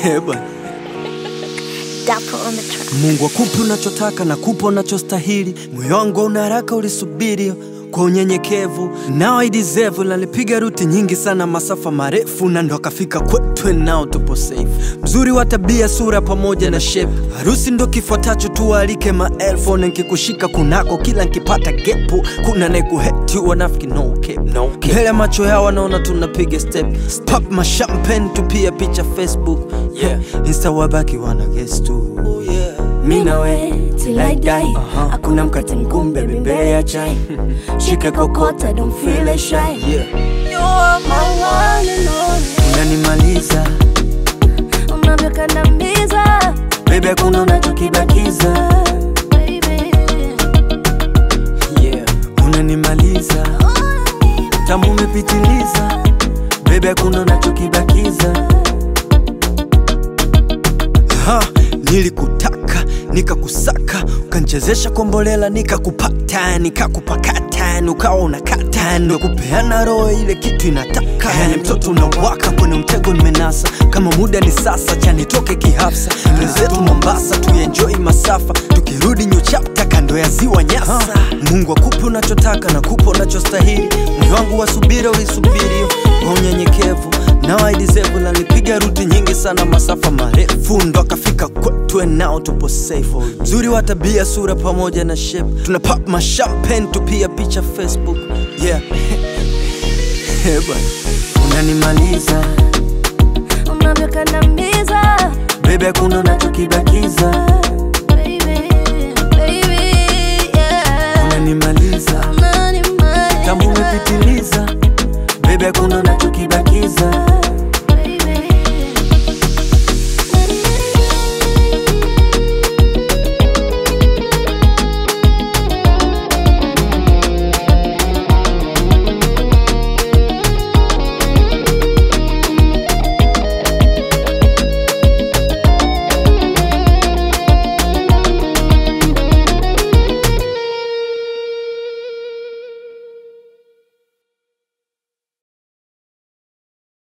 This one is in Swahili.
Eh, bwana. Dapo on the track. Mungu akupe unachotaka na kupa unachostahili. Moyo wangu una haraka, ulisubiri kwa unyenyekevu, nao I deserve. Nalipiga ruti nyingi sana, masafa marefu, na ndo akafika kwetu, nao tupo safe. Mzuri wa tabia, sura pamoja na shape, harusi ndo kifuatacho, tuwaalike maelfu. Na nkikushika kunako, kila nkipata gepu, kuna nekuheti wanafiki, no cap, no cap. Mbele ya macho yao wanaona tunapiga step, pop ma champagne, tupia picha Facebook, yeah. Insta wabaki wana guess tu, yeah. Mi na we till I die. Aha. Hakuna mkate mgumu baby mbele ya chai. Shika kokota don't feel shy. Yeah. You are my one and only. Unanimaliza Unavyokandamiza baby, hakuna unachokibakiza baby. yeah. Unanimaliza tamu umepitiliza baby, hakuna unachokibakiza ha, nilikutaka nikakusaka ukanchezesha kombolela nikakupata nikakupakata ukawa unakata ndo kupeana roho ile kitu inataka yani mtoto unawaka kwenye mtego nimenasa kama muda ni sasa chanitoke kihafsa wenzetu Mombasa tuenjoi masafa tukirudi new chapter kando ya ziwa Nyasa Mungu akupe unachotaka na kupa unachostahili moyo wangu wa subira ulisubiri kwa unyenyekevu nao I deserve nalipiga ruti nyingi sana masafa marefu ndo akafika kwetu nao tupo safe mzuri wa tabia sura pamoja na shape tuna pop ma champagne tupia picha Facebook yeah Eh, bwana unanimaliza Unavyokandamiza baby hakuna unachokibakiza baby. Baby, yeah. unanimaliza